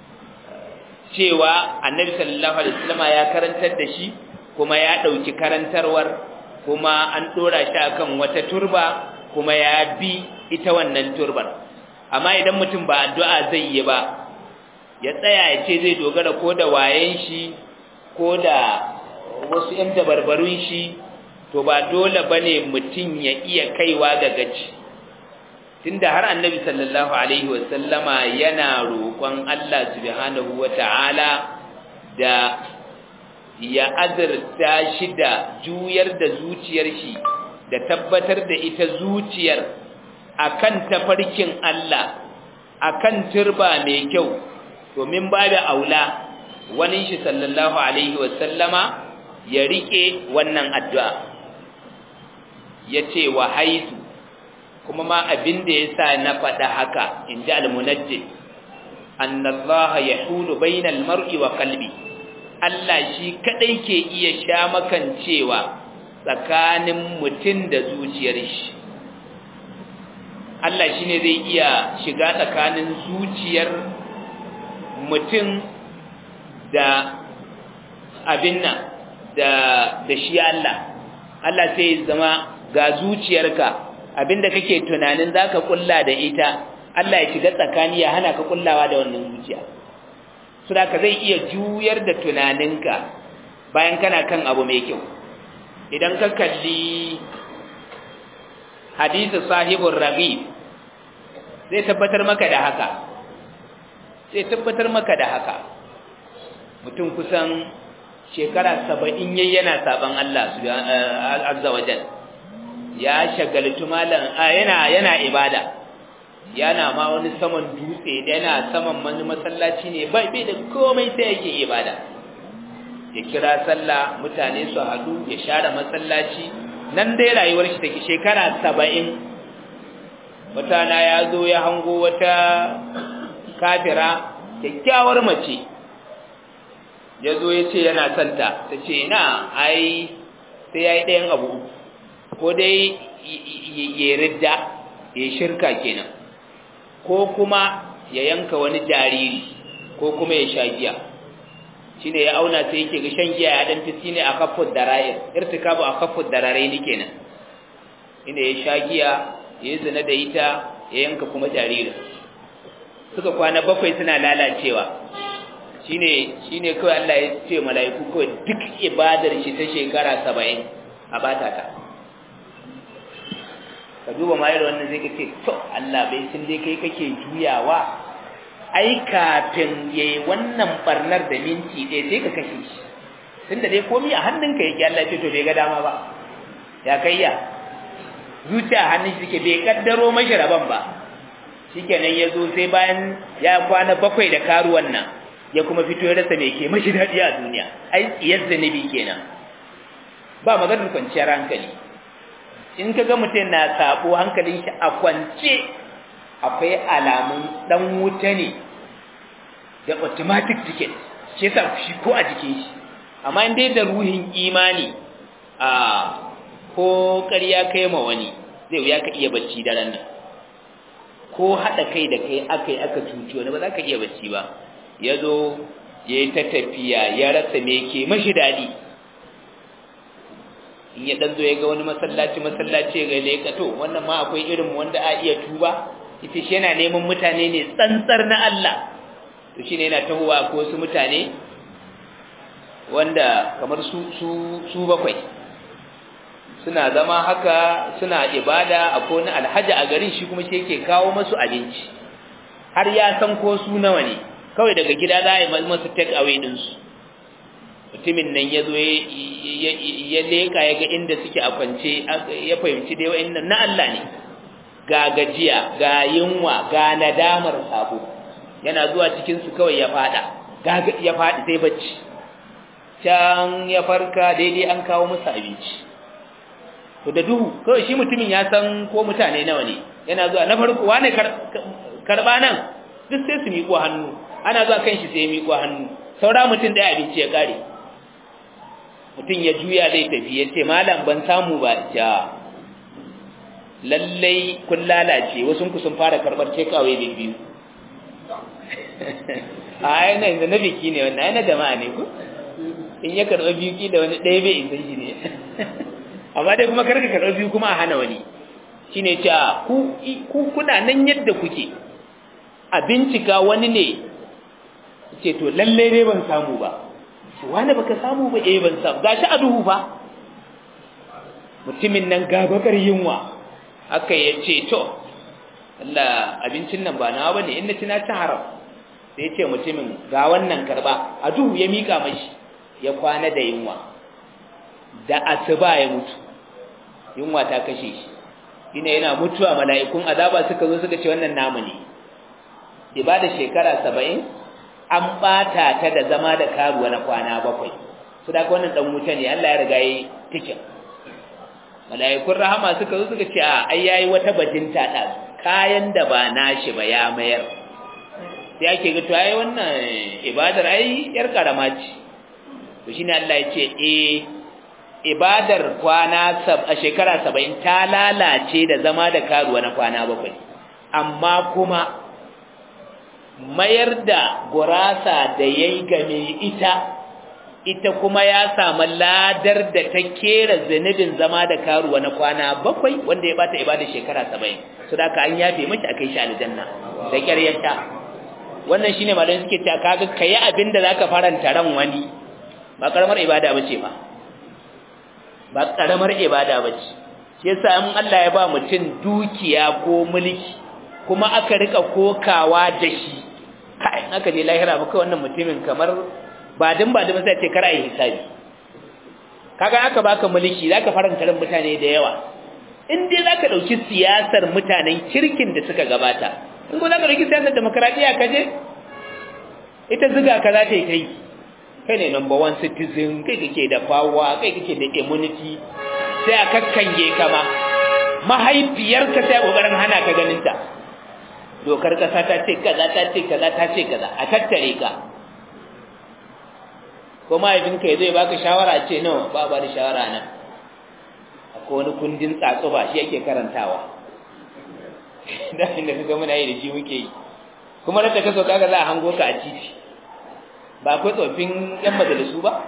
cewa annabi sallallahu alaihi wasallam ya karantar da shi kuma ya dauki karantarwar kuma an dora shi akan wata turba kuma ya bi ita wannan turbar amma idan mutum ba addu'a zai yi ba ya tsaya ya ce zai dogara ko da wayen shi ko da wasu ƴan dabarbarun shi to ba dole bane mutum ya iya kaiwa ga gaci tunda har annabi sallallahu alaihi wasallama yana roƙon Allah subhanahu wata'ala da ya azurta shi da juyar da zuciyar shi da tabbatar da ita zuciyar akan tafarkin Allah akan turba mai kyau domin babu aula wani shi sallallahu alaihi wasallama ya rike wannan addu'a yace wa haitu kuma ma abin da yasa na faɗa haka inji al-munajjid annallaha yahulu bainal mar'i wa qalbi Allah shi kadai ke iya sha makancewa tsakanin mutum da zuciyar shi Allah shine zai iya shiga tsakanin zuciyar mutum da abin nan da da shi Allah Allah sai zama ga zuciyarka abinda kake tunanin zaka kulla da ita Allah ya shiga tsakani ya hana ka kullawa da wannan zuciya saboda zai iya juyar da tunaninka bayan kana kan abu mai kyau idan ka kalli hadisi sahibur raghib zai tabbatar maka da haka zai tabbatar maka da haka mutum kusan shekara saba'in yayi yana saban Allah azza wajal ya shagaltu malam yana yana ibada yana ma wani saman dutse yana saman wani masallaci ne bai bai da komai sai yake ibada ya kira sallah mutane su hadu ya share masallaci nan dai rayuwar shi take shekara saba'in wata na ya zo ya hango wata kafira kyakkyawar mace ya zo ya ce yana santa ta ce na ai sai ya yi ɗayan abu ko dai ya ridda ya shirka kenan ko kuma ya yanka wani jariri ko kuma ya sha giya shine ya auna sai yake ga shan giya ya dan fi ne a kafud dara'ir irtikabu a kafud dararai ne kenan inda ya sha giya ya zina da ita ya yanka kuma jariri suka kwana bakwai suna lalacewa shine shine kawai Allah ya ce mala'iku kawai duk ibadar shi ta shekara 70 a bata ta ka duba ma irin wannan zai kace to Allah bai sun dai kai kake juyawa ai kafin yayi wannan barnar da minti ɗaya sai ka kashe shi tunda dai komai a hannunka yake Allah ya ce to bai ga dama ba ya kai ya zuciya hannun shi ke bai kaddaro mashi rabon ba shikenan ya zo sai bayan ya kwana bakwai da karuwan nan ya kuma fito ya rasa mai ke mashi daɗi a duniya ai tsiyar zanibi kenan ba maganar kwanciyar hankali in ka ga mutum na sabo hankalin shi a kwance akwai alamun dan wuta ne da automatic ticket shi yasa shi ko a jikin shi amma in dai da ruhin imani a ko ƙarya kai ma wani zai wuya ka iya bacci daren nan ko haɗa kai da kai aka yi aka cuci wani ba za ka iya bacci ba ya zo ya yi ta tafiya ya rasa me ke mashi daɗi in ya ɗan zo ya ga wani masallaci masallaci ga leka to wannan ma akwai irin wanda a iya tuba ita shi yana neman mutane ne tsantsar na Allah to shine yana tahowa ko su mutane wanda kamar su su su bakwai suna zama haka suna ibada akwai wani alhaji a garin shi kuma shi yake kawo masu abinci har ya san ko su nawa ne kawai daga gida za a yi masu take away ɗinsu mutumin nan ya zo ya leka ya ga inda suke a kwance ya fahimci dai wa'in na Allah ne ga gajiya ga yunwa ga nadamar sabo yana zuwa cikinsu kawai ya fada ya fadi sai bacci can ya farka daidai an kawo musu abinci to da duhu kawai shi mutumin ya san ko mutane nawa ne yana zuwa na farko wane karba nan duk sai su miƙo hannu ana zuwa kan shi sai ya miƙo hannu saura mutum ɗaya abinci ya ƙare mutum ya juya zai tafi ya ce malam ban samu ba ja lallai kun lalace wasu ku sun fara karɓar cekawai da biyu a yana yanzu na biki ne wannan yana jama'a ne ku in ya karɓa biyu ki da wani ɗaya bai isa shi ne amma dai kuma karka karɓa biyu kuma a hana wani shi ne cewa ku kuna nan yadda kuke a bincika wani ne ce to lalle ne ban samu ba wani baka samu ba eh ban samu gashi a duhu ba mutumin nan gabakar yunwa aka ya ce to Allah abincin nan ba nawa bane in na ci na ci haram sai ya ce mutumin ga wannan karba a duhu ya mika mashi ya kwana da yunwa da asuba ya mutu yunwa ta kashe shi ina yana mutuwa mala'ikun azaba suka zo suka ce wannan namu ne ibada shekara saba'in an ɓata ta da zama da karuwa na kwana bakwai su da wannan ɗan wuta ne Allah ya riga yi tikin mala'ikun rahama suka zo suka ce a ai yayi wata bajinta da kayan da ba nashi ba ya mayar sai ake ga to ai wannan ibadar ai yar karama ce to shine Allah ya ce eh ibadar kwana a shekara 70 ta lalace da zama da karuwa na kwana bakwai amma kuma mayar da gurasa da yayi game ita ita kuma ya samu ladar da ta kera zanibin zama da karuwa na kwana bakwai wanda ya bata ibada shekara 70 so da ka an yafe miki akai shi aljanna da ƙaryarta wannan shine malamin suke cewa kaga kai abin da zaka faranta ran wani ba karamar ibada bace ba ba karamar ibada bace shi yasa in Allah ya ba mutum dukiya ko mulki kuma aka rika kokawa da shi kai aka je lahira ba kai wannan mutumin kamar ba din ba din sai ce kar ai hisabi kaga aka baka mulki zaka faranta ran mutane da yawa in dai zaka dauki siyasar mutanen kirkin da suka gabata in ko zaka dauki siyasar demokradiya kaje ita ziga ka za ta yi kai kai ne number one citizen kai kake da power kai kake da immunity sai a kakkange ka ma mahaifiyarka sai kokarin hana ka ganin ta dokar kasa ta ce kaza ta ce kaza ta ce kaza a tattare ka ko mahaifinka ya zai baka shawara ce nawa ba ba da shawara nan akwai wani kundin tsatsuba shi yake karantawa da inda kaga muna yi da shi muke yi kuma da ka so kaga za a hango ka a titi ba akwai tsofin yan majalisu ba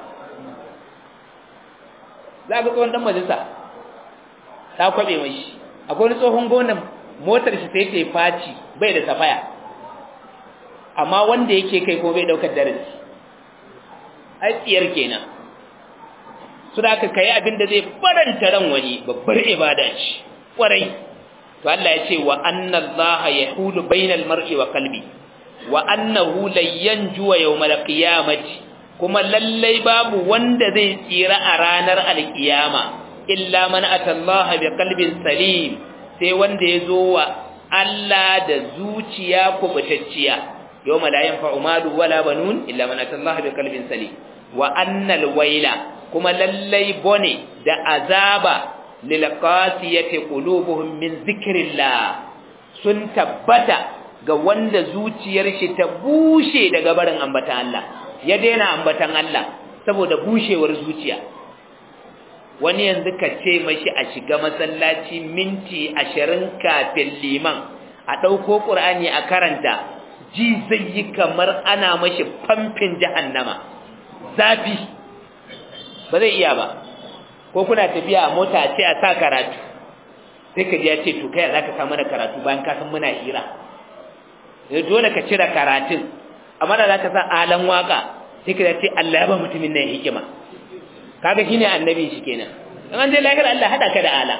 za ga tsohon dan majalisa ta kwabe mashi akwai wani tsohon gonan motar shi sai ta faci bai da safaya amma wanda yake kai ko bai daukar darasi ai tsiyar kenan su da aka kai abin da zai faranta ran wani babbar ibada ce kwarai to Allah ya ce wa anna Allah yahulu bainal mar'i wa qalbi wa annahu la yanju yawmal qiyamati kuma lallai babu wanda zai tsira a ranar alkiyama illa man atallaha bi qalbin salim sai wanda ya zo wa Allah da zuciya kubutacciya yawma la yanfa'u malu wala banun illa man atallaha bi qalbin salim wa annal waila kuma lallai bone da azaba lil qasiyati qulubuhum min zikrillah sun tabbata ga wanda zuciyar shi ta bushe daga barin ambatan Allah ya daina ambatan Allah saboda bushewar zuciya wani yanzu ka ce mashi a shiga masallaci minti ashirin kafin liman a ɗauko ƙur'ani a karanta ji zai yi kamar ana mashi famfin jahannama zafi ba zai iya ba ko kuna tafiya a mota ce a sa karatu sai ka ji ya ce to kai za ka samu da karatu bayan ka san muna hira dole ka cire karatun amma da za ka sa alan waka sai ka ce Allah ya ba mutumin nan hikima kaga shine annabi shi kenan in an je lahira Allah hada ka da ala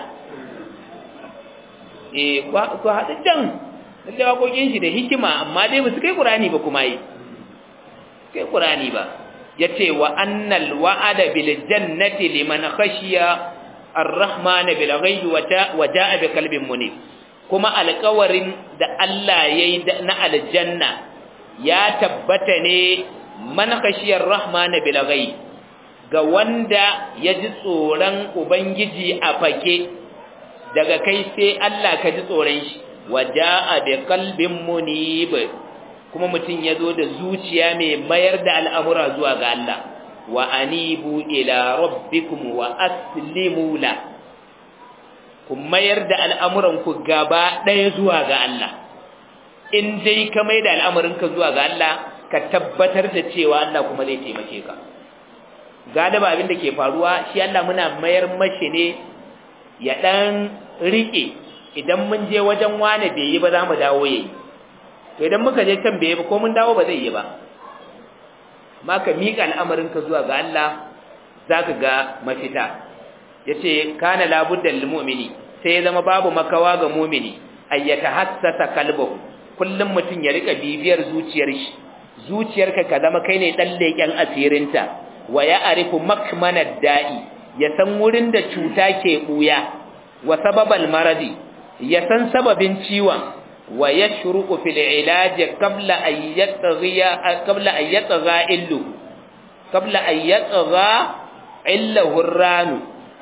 eh ko hada jan da wakokin shi da hikima amma dai basu kai Qur'ani ba kuma yi kai Qur'ani ba yace wa annal wa'ada bil jannati liman khashiya ar-rahman bil ghaibi wa ja'a bi qalbin munib kuma alƙawarin da Allah yayi na aljanna ya tabbata ne man khashiyar rahman bil ghaib ga wanda ya ji tsoron ubangiji a fake daga kai sai Allah ka ji tsoron shi waja'a bi qalbin munib kuma mutum ya zo da zuciya mai mayar da al'amura zuwa ga Allah wa anibu ila rabbikum wa aslimu la ku mayar da al'amuranku gaba ɗaya zuwa ga Allah in dai ka mai da al'amuranka zuwa ga Allah ka tabbatar da cewa Allah kuma zai taimake ka galiba abin da ke faruwa shi Allah muna mayar mashi ne ya ɗan riƙe idan mun je wajen wane bai yi ba za mu dawo yayi to idan muka je can bai yi ba ko mun dawo ba zai yi ba ma ka miƙa al'amarinka zuwa ga Allah za ka ga mafita ya ce kana labuddan lilmu'mini sai ya zama babu makawa ga mumini ayyata hassasa kalbahu kullum mutum ya rika bibiyar zuciyar shi zuciyarka ka zama kai ne dan leken asirinta wa ya arifu makmanad da'i ya san wurin da cuta ke buya wa sababal maradi ya san sababin ciwon wa yashruqu fil ilaj qabla an yatghiya qabla an yatgha illu qabla an yatgha illahu ranu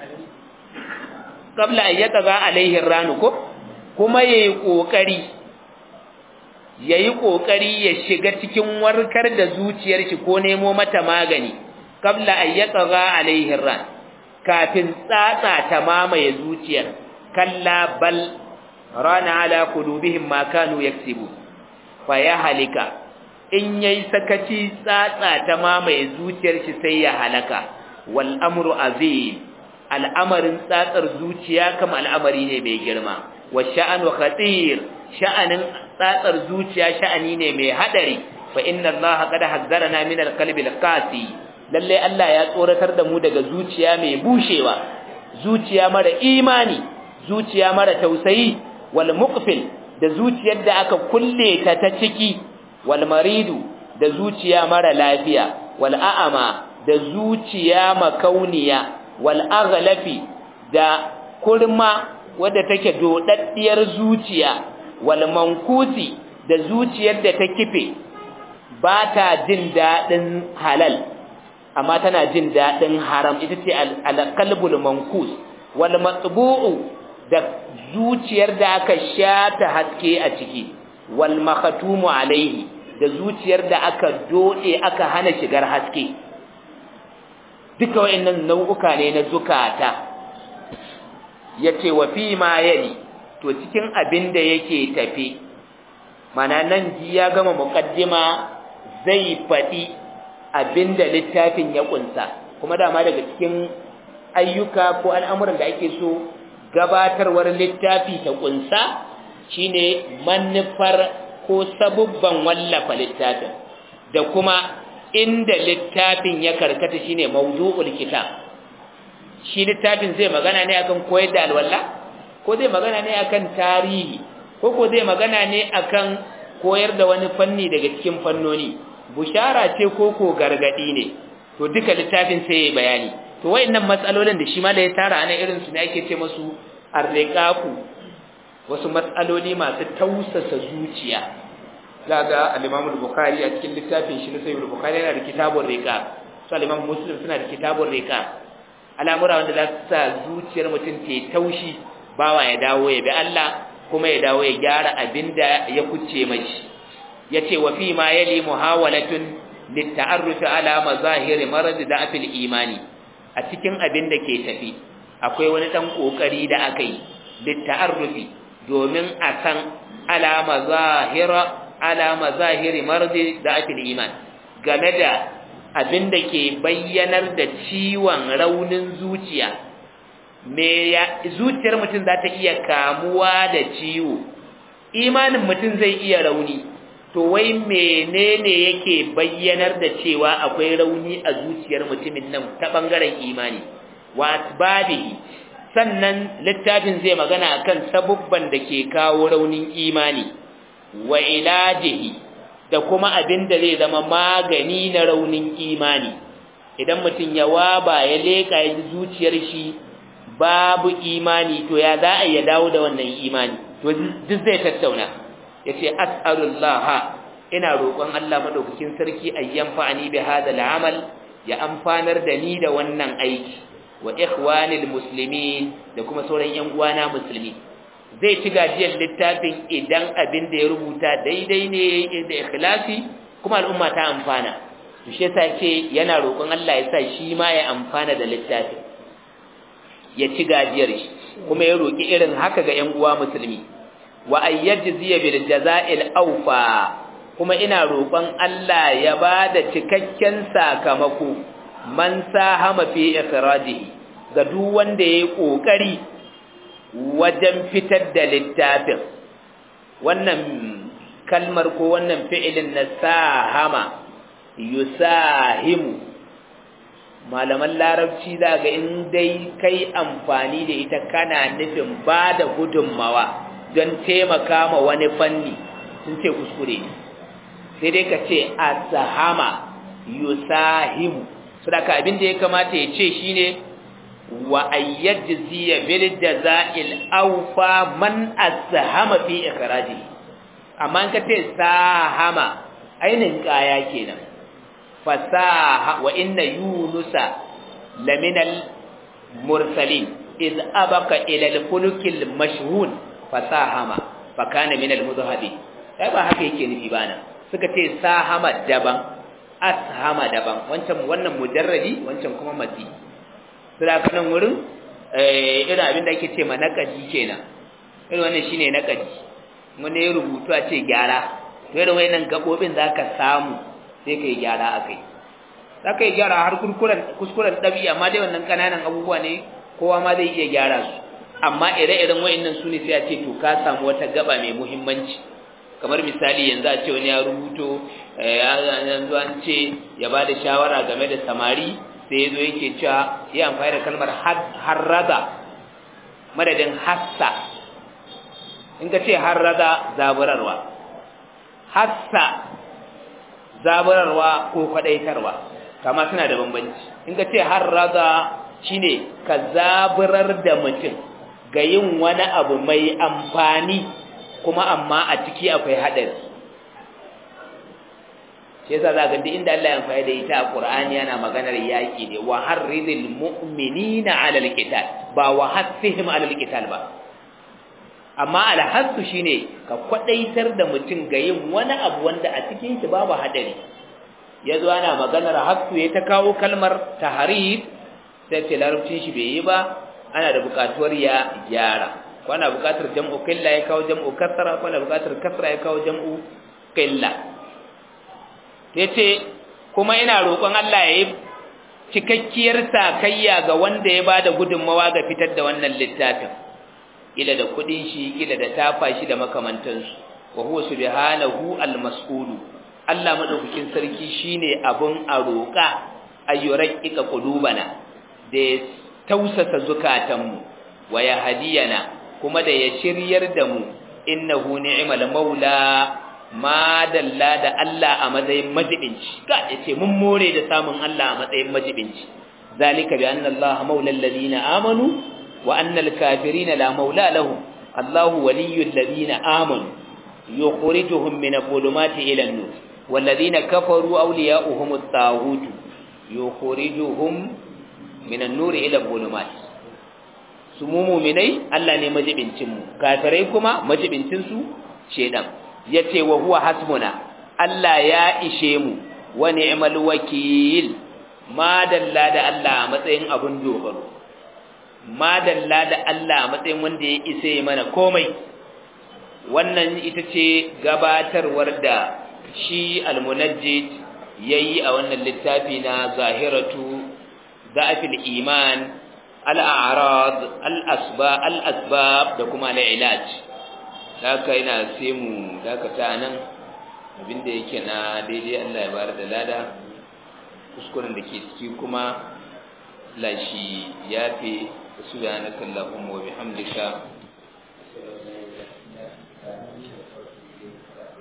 qabla an yatgha alaihi ranu ko kuma yayi kokari yayi kokari ya shiga cikin warkar da zuciyar shi ko nemo mata magani qabla an yatgha alaihi ran kafin tsatsa ta mamaye zuciyar kalla bal rana ala qulubihim ma kanu yaksibu fa ya halika in yayi sakaci tsatsa ta mamaye zuciyar shi sai ya halaka wal amru azim al'amarin tsatsar zuciya kama al'amari ne mai girma wa sha'anu khatir sha'anin tsatsar zuciya sha'ani ne mai hadari fa inna allaha qad hazzarana min al-qalbi al-qasi lalle Allah ya tsoratar da mu daga zuciya mai bushewa zuciya mara imani zuciya mara tausayi wal muqfil da zuciyar da aka kulle ta ta ciki wal maridu da zuciya mara lafiya wal a'ama da zuciya makauniya wal aghlafi da kurma wadda take dodaddiyar zuciya wal mankusi da zuciyar da ta kife ba ta jin dadin halal amma tana jin dadin haram ita ce al-qalbul mankus wal matbu'u da zuciyar da aka shata haske a ciki wal makhatumu alaihi da zuciyar da aka dode aka hana shigar haske duka wayannan nau'uka ne na zukata yace wa fi ma yali to cikin abin da yake tafi mana nan ji ya gama muqaddima zai fadi abinda littafin ya kunsa kuma dama daga cikin ayyuka ko al'amuran da ake so gabatarwar littafi ta kunsa shine manufar ko sabubban wallafa littafin da kuma inda littafin ya karkata shine mawdu'ul kitab shi littafin zai magana ne akan koyar da alwala ko zai magana ne akan tarihi ko ko zai magana ne akan koyar da wani fanni daga cikin fannoni bushara ce ko ko gargadi ne to duka littafin sai yayi bayani to wayannan matsalolin da shi ma da ya tara ana irin su ne ake ce musu arriqaqu wasu matsaloli masu tausasa zuciya daga al-Imam al-Bukhari a cikin littafin shi na Sahih al-Bukhari yana da kitabun riqaq su al-Imam Muslim suna da kitabun riqaq al'amura wanda za su sa zuciyar mutum ta taushi bawa ya dawo ya bi Allah kuma ya dawo ya gyara abinda ya kuce mashi yace wa fi ma yali muhawalatun litta'arruf ala mazahir marad da'fil imani a cikin abin da ke tafi akwai wani dan kokari da aka yi litta'arrufi domin a san ala mazahira ala mazahir marad da'fil iman game da abin da ke bayyanar da ciwon raunin zuciya me ya zuciyar mutum za ta iya kamuwa da ciwo imanin mutum zai iya rauni to wai menene yake bayyanar da cewa akwai rauni a zuciyar mutumin nan ta bangaren imani wa asbabihi sannan littafin zai magana akan sabubban da ke kawo raunin imani wa ilajihi da kuma abin da zai zama magani na raunin imani idan mutum ya waba ya leka ya ji zuciyar shi babu imani to ya za a ya dawo da wannan imani to duk zai tattauna yace as'alullah ina roƙon Allah madaukakin sarki ayyan fa'ani bi hada al'amal ya amfanar da ni da wannan aiki wa ikhwanil muslimin da kuma sauran yan uwana musulmi zai ci gajiyar littafin idan abin da ya rubuta daidai ne da ikhlasi kuma al'umma ta amfana to shi yasa ce yana roƙon Allah ya sa shi ma ya amfana da littafin ya ci gajiyar shi kuma ya roƙi irin haka ga ƴan uwa musulmi wa ayyajziya bil jaza'il awfa kuma ina roƙon Allah ya bada cikakken sakamako man sahama fi ikhrajihi ga duk wanda yayi kokari wajen fitar da littafin wannan kalmar ko wannan fi'ilin na sahama yusahimu malaman larabci za ga in dai kai amfani da ita kana nufin ba da gudunmawa don taimaka ma wani fanni sun ce kuskure ne sai dai ka ce asahama yusahimu saboda abin da ya kamata ya ce shine wa ayyajziya bil jaza'il awfa man asahama fi ikhraji amma in ka ce sahama ainin kaya kenan fasaha wa inna yunusa laminal mursalin iz abaka ila al-fulkil mashhun fasahama fakana min al-mudhabi sai ba haka yake nufi bana suka ce sahama daban ashama daban wancan wannan mujarradi wancan kuma mati sai ka nan wurin eh irin abin da ake ce ma naqadi kenan irin wannan shine naqadi mun ne rubutu a ce gyara to irin wayannan gabobin zaka samu sai ka yi gyara a kai za ka yi gyara har kuskuren ɗabi amma dai wannan ƙananan abubuwa ne kowa ma zai iya gyara su amma ire-iren wa'annan su ne sai a ce to ka samu wata gaba mai muhimmanci kamar misali yanzu a ce wani ya rubuto yanzu an ce ya ba da shawara game da samari sai ya zo yake cewa ya amfani da kalmar harraza madadin hassa in ka ce harraza zaburarwa hassa zaburarwa ko kwadaitarwa kama suna da bambanci in ka ce har raga shine ka zaburar da mutum ga yin wani abu mai amfani kuma amma a ciki akwai hadari shi yasa za ga duk inda Allah ya amfani da ita a Qur'ani yana maganar yaki ne wa harridil mu'minina 'alal qital ba wa hasihim 'alal qital ba amma alhassu shine ka kwadaitar da mutum ga yin wani abu wanda a cikin shi babu hadari yazo ana maganar hassu ya ta kawo kalmar tahrib sai ce larabcin shi bai yi ba ana da bukatuwar ya gyara ko ana bukatar jam'u qilla ya kawo jam'u kasra ko ana bukatar kasra ya kawo jam'u qilla yace kuma ina roƙon Allah ya yi cikakkiyar sakayya ga wanda ya bada gudunmawa ga fitar da wannan littafin kila da kudin shi kila da tafa shi da makamantansu wa huwa subhanahu almas'ulu Allah madaukakin sarki shine abun a roƙa ayyuraqqa qulubana da tausasa zukatanmu wa yahdiyana kuma da ya shiryar da mu innahu ni'mal maula ma dalla da Allah a matsayin majibinci ka yace mun more da samun Allah a matsayin majibinci zalika bi anna Allah maula alladhina amanu wa annal kafirina la maula lahum Allahu waliyyul ladina amanu yukhrijuhum min adh-dhulumati ila an-nur walladhina kafaru awliya'uhum at-taghut yukhrijuhum min an-nur ila adh-dhulumat su mu mu'minai Allah ne majibincin mu kafirai kuma majibincin su shedan yace wa huwa hasbuna Allah ya ishe mu wa ni'mal wakil ma dalla da Allah a matsayin abun dogaro madalla da Allah matsayin wanda ya isa ya mana komai wannan ita ce gabatarwar da shi almunajjid yayi a wannan littafi na zahiratu da'afil iman al-a'rad al-asba al-asbab da kuma al-ilaj haka ina sai mu dakata nan abinda yake na daidai Allah ya bar da lada kuskuren da ke ciki kuma lashi yafi سبحانك اللهم وبحمدك